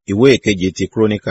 ìwé ìkeje ti kúrónìkà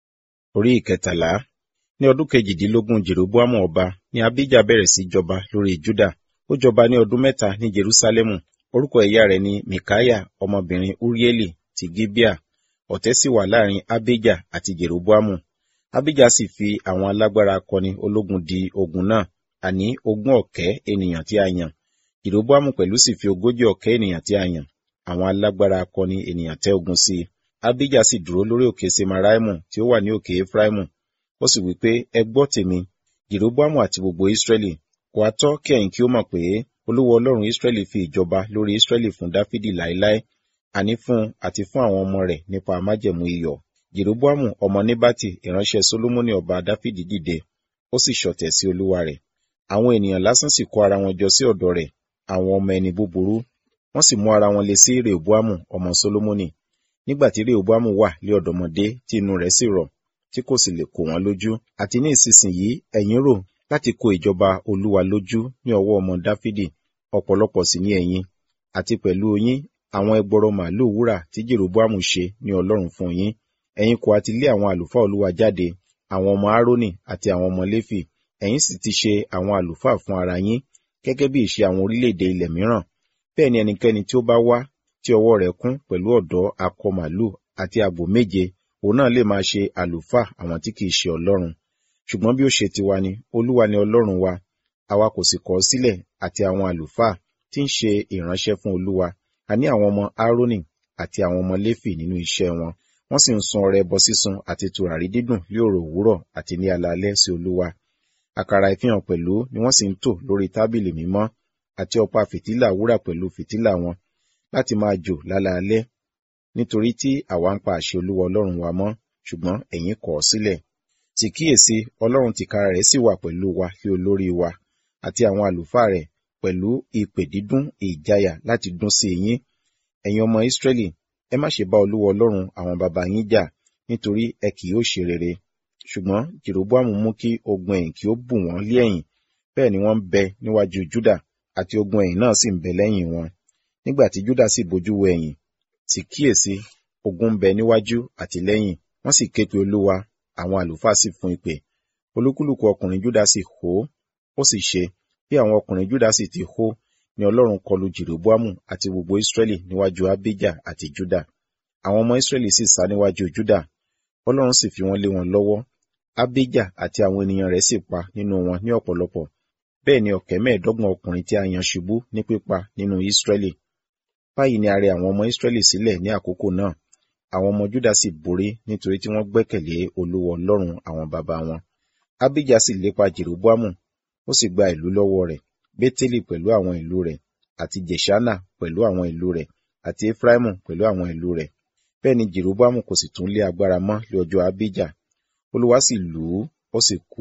orí ìkẹtàlá ní ọdún kejìdínlógún jeroboamu ọba ní abijah bẹ̀rẹ̀ sí jọba lórí juda ó jọba ní ọdún mẹ́ta ní jerusalemu orúkọ ìyá rẹ̀ ni mikaya ọmọbìnrin urieli ti gibea ọ̀tẹ̀ sì wà láàrin abijah àti jeroboamu abijah sì fi àwọn alágbára akọni ológun di ogun náà àní ogún ọ̀kẹ́ ènìyàn tí a yàn jeroboamu pẹ̀lú sì fi ogójì ọ̀kẹ́ ènìyàn tí a yàn àwọn alágbára akọni ènìyàn tẹ́ ogun sí i abijah sì dúró lórí òkè semaraimu tí ó wà ní òkè efraimu ó sì wí pé ẹ gbọ́ tèmi jeroboamu àti gbogbo israẹli kò á tọ́ kí ẹ̀yin kí ó mọ̀ pé olúwa ọlọ́run israẹli fi ìjọba lórí israẹli fún dáfídì láéláé àní fún àti fún àwọn ọmọ rẹ̀ nípa májẹ̀mú iyọ̀ jeroboamu ọmọ nebati ìránṣẹ́ solomoni ọba dáfídì dìde ó sì ṣọ̀tẹ̀ sí olúwa rẹ̀ àwọn ènìyàn lásán sì kó ara wọn jọ sí ọ̀dọ̀ rẹ̀ àwọn ọmọ ẹni búburú wọ́n sì mú ara wọn le sí rehoboamu ọmọ solomoni nígbà tí rehoboamu wà lé ọ̀dọ́mọdé tí inú rẹ̀ sì rọ̀ tí kò sì lè kó wọn lójú àti ní ìsinsìnyí ẹ̀yin rò láti kó ìjọba olúwa lójú ní ọwọ́ ọmọ dáfídì ọ̀pọ̀lọpọ̀ sì ní ẹ̀yin àti pẹ̀lú yín àwọn ẹgbọrọ màálùú wúrà tí jeroboamu ṣe ní ọlọ́run fún yín ẹ̀yin kò àti lé àwọn àlùfáà olúwa jáde àwọn ọmọ aaroni àti àwọn ọmọ léfì ẹ̀yin sì ti ṣe àwọn àlùfáà fún ara yín gẹ́gẹ́ bí ìṣe àwọn orílẹ̀-èdè ilẹ̀ mìíràn bẹ́ẹ̀ ni ẹnikẹ́ni tí ó bá wá tí ọwọ́ rẹ̀ kún pẹ̀lú ọ̀dọ́ akọ màálùú àti àgbò méje òun náà lè máa ṣe àlùfáà àwọn tí kìí ṣe ọlọ́run ṣùgbọ́n bí ó ṣe tiwa ni olúwa ni ọlọ́run wa àwa kò sì kọ̀ ọ́ sílẹ̀ àti àwọn àlùfáà tí ń ṣe ìránṣẹ́ fún olúwa a ní àwọn ọmọ aaroni àti àwọn ọmọ léfì nínú iṣẹ́ wọn wọ́n sì ń sun ọrẹ ẹbọ sísun àti tùràrí dídùn ní òrò òwúrọ̀ àti ní alaalẹ́ sí olúwa àkàrà ìfihàn pẹ̀lú ni wọ́n sì ń tò lórí tábìlì mímọ́ àti ọ̀pá fìtílà wúrà pẹ̀lú fìtílà wọn láti máa jò lálaalẹ́ nítorí tí àwa ń pa àṣẹ olúwa ọlọ́run wa mọ́ ṣùgbọ́n ẹ̀yin kọ̀ ọ́ sílẹ̀ sì kíyèsí ọlọ́run tìkára rẹ̀ sì wà pẹ̀lú wa kí olórí wa àti àwọn àlùfáà rẹ̀ pẹ̀lú ìpè dídún ìjayà láti dún sí yín ẹ̀yin ọmọ ìsírẹ́lì ẹ má ṣe bá olúwa ọlọ́run àwọn baba yín jà nítorí ẹ kì yóò ṣe rere ṣùgbọ́n jeroboamu mú kí ogun ẹ̀yìn kí ó bù wọ́n lé ẹ̀yìn bẹ́ẹ̀ ni wọ́n ń bẹ níwájú juda àti ogun ẹ̀yìn náà sì ń bẹ lẹ́yìn wọn nígbà tí juda sì bojú wo ẹ̀yìn sì kíyèsí ogun ń bẹ níwájú àti lẹ́yìn wọ́n sì ké pe olúwa àwọn àlùfáà sì fún ìpè olúkúlùkù ọkùnrin juda sì hó ó sì ṣe bí àwọn ọkùnrin juda sì ti hó ni ọlọ́run kọlù jeroboamu àti gbogbo israẹli níwájú abijah àti juda àwọn ọmọ israẹli sì sá níwájú juda ọlọ́run sì fi wọ́n lé wọn lọ́wọ́ abijah àti àwọn ènìyàn rẹ̀ sì pa nínú wọn ní ọ̀pọ̀lọpọ̀ bẹ́ẹ̀ ni ọ̀kẹ́ mẹ́ẹ̀ẹ́dọ́gbọ̀n ọkùnrin tí a yan ṣubú ní pípa nínú israẹli báyìí ni a rẹ àwọn ọmọ israẹli sílẹ̀ ní àkókò náà àwọn ọmọ juda sì borí nítorí tí wọ́n gbẹ́kẹ̀lé olúwa ọlọ́run àwọn baba wọn abijah sì lépa jeroboamu ó sì gba ìlú lọ́wọ́ rẹ̀ bétélì pẹ̀lú àwọn ìlú rẹ̀ àti jeshana pẹ̀lú àwọn ìlú rẹ̀ àti efraimu pẹ̀lú àwọn ìlú rẹ̀ bẹ́ẹ̀ ni jeroboamu kò sì tún lé agbára mọ́ lé ọjọ́ abijah olúwa sì lù ú ó sì kú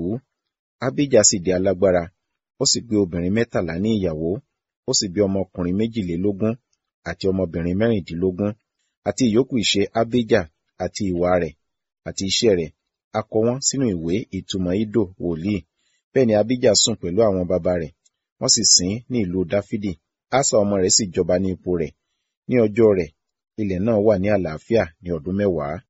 abijah sì di alágbára ó sì gbé obìnrin mẹ́tàlá ní ìyàwó ó sì bí ọmọkùnrin méjìlélógún àti ọmọbìnrin mẹ́rìndínlógún àti ìyókù ìṣe abijah àti ìwà rẹ̀ àti iṣẹ́ rẹ̀ a kọ wọ́n sínú ìwé ìtumọ̀ ido wòlíì bẹ́ẹ̀ ni abijah sùn pẹ̀lú àwọn baba rẹ̀ wọ́n sì sìn ní ìlú dáfídì asa ọmọ rẹ̀ sì jọba ní ipò rẹ̀ ní ọjọ́ rẹ̀ ilẹ̀ náà wà ní àlàáfíà ní ọdún mẹ́wàá